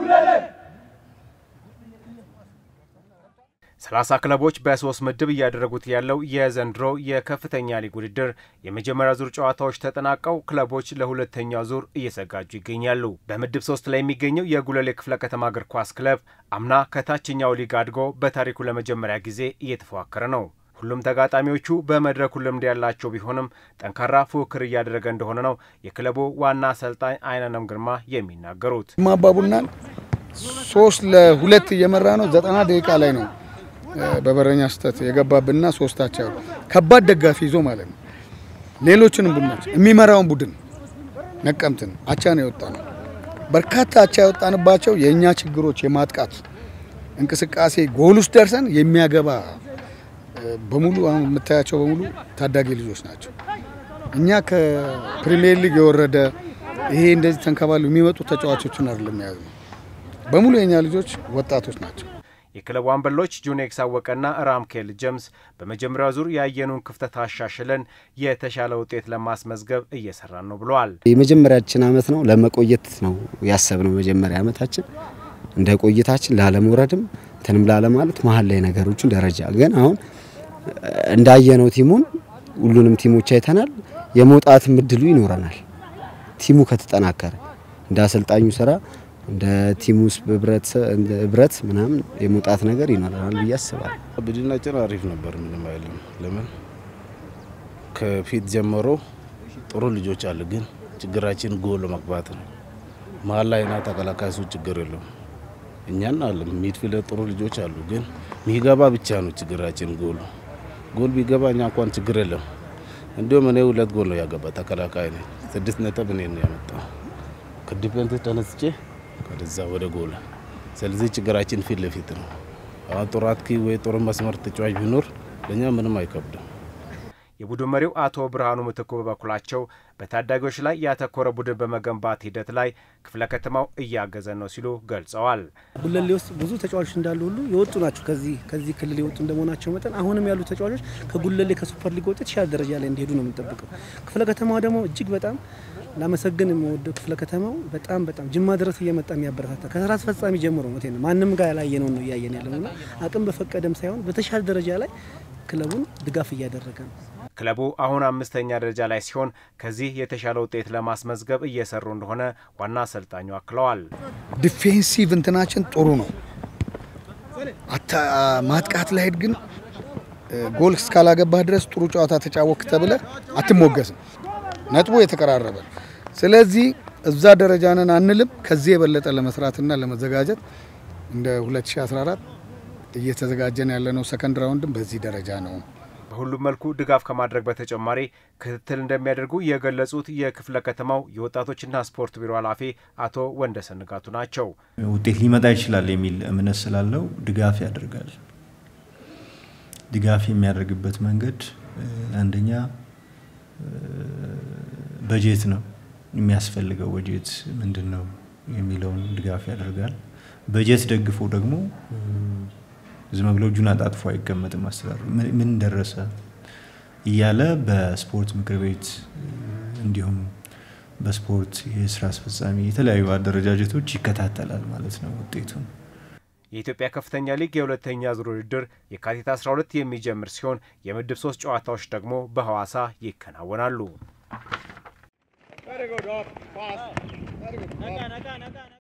ሰላሳ ክለቦች በሶስት ምድብ እያደረጉት ያለው የዘንድሮ የከፍተኛ ሊግ ውድድር የመጀመሪያ ዙር ጨዋታዎች ተጠናቀው ክለቦች ለሁለተኛው ዙር እየዘጋጁ ይገኛሉ። በምድብ ሶስት ላይ የሚገኘው የጉለሌ ክፍለ ከተማ እግር ኳስ ክለብ አምና ከታችኛው ሊግ አድጎ በታሪኩ ለመጀመሪያ ጊዜ እየተፎካከረ ነው። ሁሉም ተጋጣሚዎቹ በመድረኩ ልምድ ያላቸው ቢሆንም ጠንካራ ፉክክር እያደረገ እንደሆነ ነው የክለቡ ዋና አሰልጣኝ አይናነም ግርማ የሚናገሩት። ማባቡናን ሶስት ለሁለት እየመራ ነው። ዘጠና ደቂቃ ላይ ነው በበረኛ ስህተት የገባብንና ሶስታቸው ከባድ ደጋፊ ይዞ ማለት ነው። ሌሎችንም ቡድኖች የሚመራውን ቡድን ነቀምትን አቻ ነው የወጣ ነው። በርካታ አቻ የወጣንባቸው የእኛ ችግሮች የማጥቃት እንቅስቃሴ ጎል ውስጥ ደርሰን የሚያገባ በሙሉ አሁን የምታያቸው በሙሉ ታዳጊ ልጆች ናቸው። እኛ ከፕሪሚየር ሊግ የወረደ ይሄ እንደዚህ ተንከባሉ የሚመጡ ተጫዋቾችን አይደለም የያዝ ነው። በሙሉ የእኛ ልጆች ወጣቶች ናቸው። የክለቡ አምበሎች ጁኔክስ አወቀና ራምኬል ጀምስ በመጀመሪያው ዙር ያየኑን ክፍተት አሻሽለን የተሻለ ውጤት ለማስመዝገብ እየሰራን ነው ብለዋል። የመጀመሪያችን አመት ነው ለመቆየት ነው ያሰብነው። መጀመሪያ አመታችን እንደ ቆይታችን ላለመውረድም እንትንም ላለማለት መሀል ላይ ነገሮችን ደረጃ ግን አሁን እንዳየነው ቲሙን ሁሉንም ቲሞች አይተናል። የመውጣትም እድሉ ይኖረናል ቲሙ ከተጠናከረ እንደ አሰልጣኙ ስራ እንደ ቲሙ ውስጥ ህብረት ምናምን የመውጣት ነገር ይኖረናል ብዬ አስባለሁ። ቡድናችን አሪፍ ነበር፣ ምንም አይልም። ለምን ከፊት ጀምሮ ጥሩ ልጆች አሉ፣ ግን ችግራችን ጎል መግባት ነው። መሀል ላይ ና ተከላካይ ሱ ችግር የለውም። እኛን አለ ሚድፊልድ ጥሩ ልጆች አሉ፣ ግን ሚገባ ብቻ ነው ችግራችን። ጎል ጎል ቢገባ እኛ እንኳን ችግር የለም። እንዲሁም እኔ ሁለት ጎል ነው ያገባ ተከላካይ ነኝ። ስድስት ነጥብ እኔ ነው ያመጣው ከዲፌንስ ተነስቼ ወደዛ ወደ ጎል። ስለዚህ ችግራችን ፊት ለፊት ነው። አሁን ጥሩ አጥቂ ወይ ጥሩ መስመር ተጫዋች ቢኖር ለእኛ ምንም አይከብድም። የቡድን መሪው አቶ ብርሃኑ ምትኩ በበኩላቸው በታዳጊዎች ላይ ያተኮረ ቡድን በመገንባት ሂደት ላይ ክፍለ ከተማው እያገዘን ነው ሲሉ ገልጸዋል። ጉለሌ ውስጥ ብዙ ተጫዋቾች እንዳሉ ሁሉ የወጡ ናቸው። ከዚህ ከዚህ ክልል የወጡ እንደመሆናቸው መጠን አሁንም ያሉ ተጫዋቾች ከጉለሌ ከሱፐር ሊግ ወጥ የተሻለ ደረጃ ላይ እንዲሄዱ ነው የምንጠብቀው። ክፍለ ከተማዋ ደግሞ እጅግ በጣም ላመሰግን የምወደው ክፍለ ከተማው በጣም በጣም ጅማ ድረስ እየመጣ የሚያበረታታ ከስራ አስፈጻሚ ጀምሮ ነው ማንም ጋር ያላየነው ነው እያየን ያለ ነውና አቅም በፈቀደም ሳይሆን በተሻለ ደረጃ ላይ ክለቡን ድጋፍ እያደረገ ነው። ክለቡ አሁን አምስተኛ ደረጃ ላይ ሲሆን ከዚህ የተሻለ ውጤት ለማስመዝገብ እየሰሩ እንደሆነ ዋና አሰልጣኙ አክለዋል። ዲፌንሲቭ እንትናችን ጥሩ ነው። ማጥቃት ላይ ግን ጎል እስካላገባህ ድረስ ጥሩ ጨዋታ ተጫወክ ተብለ አትሞገስም። ነጥቡ የተቀራረበ ስለዚህ እዛ ደረጃ ነን አንልም። ከዚህ የበለጠ ለመስራትና ለመዘጋጀት እንደ 2014 እየተዘጋጀን ያለነው ሰከንድ ራውንድም በዚህ ደረጃ ነው። በሁሉም መልኩ ድጋፍ ከማድረግ በተጨማሪ ክትትል እንደሚያደርጉ የገለጹት የክፍለ ከተማው የወጣቶችና ስፖርት ቢሮ ኃላፊ አቶ ወንደሰን ንጋቱ ናቸው። ውጤት ሊመጣ ይችላል የሚል እምነት ስላለው ድጋፍ ያደርጋል። ድጋፍ የሚያደርግበት መንገድ አንደኛ በጀት ነው የሚያስፈልገው። በጀት ምንድን ነው የሚለውን ድጋፍ ያደርጋል። በጀት ደግፎ ደግሞ ዝም ብሎ እጁን አጣጥፎ አይቀመጥም። አስተዳደሩ ምን ደረሰ እያለ በስፖርት ምክር ቤት እንዲሁም በስፖርት የስራ አስፈጻሚ የተለያዩ አደረጃጀቶች ይከታተላል ማለት ነው ውጤቱን። የኢትዮጵያ ከፍተኛ ሊግ የሁለተኛ ዙር ውድድር የካቲት 12 የሚጀምር ሲሆን የምድብ ሶስት ጨዋታዎች ደግሞ በሐዋሳ ይከናወናሉ።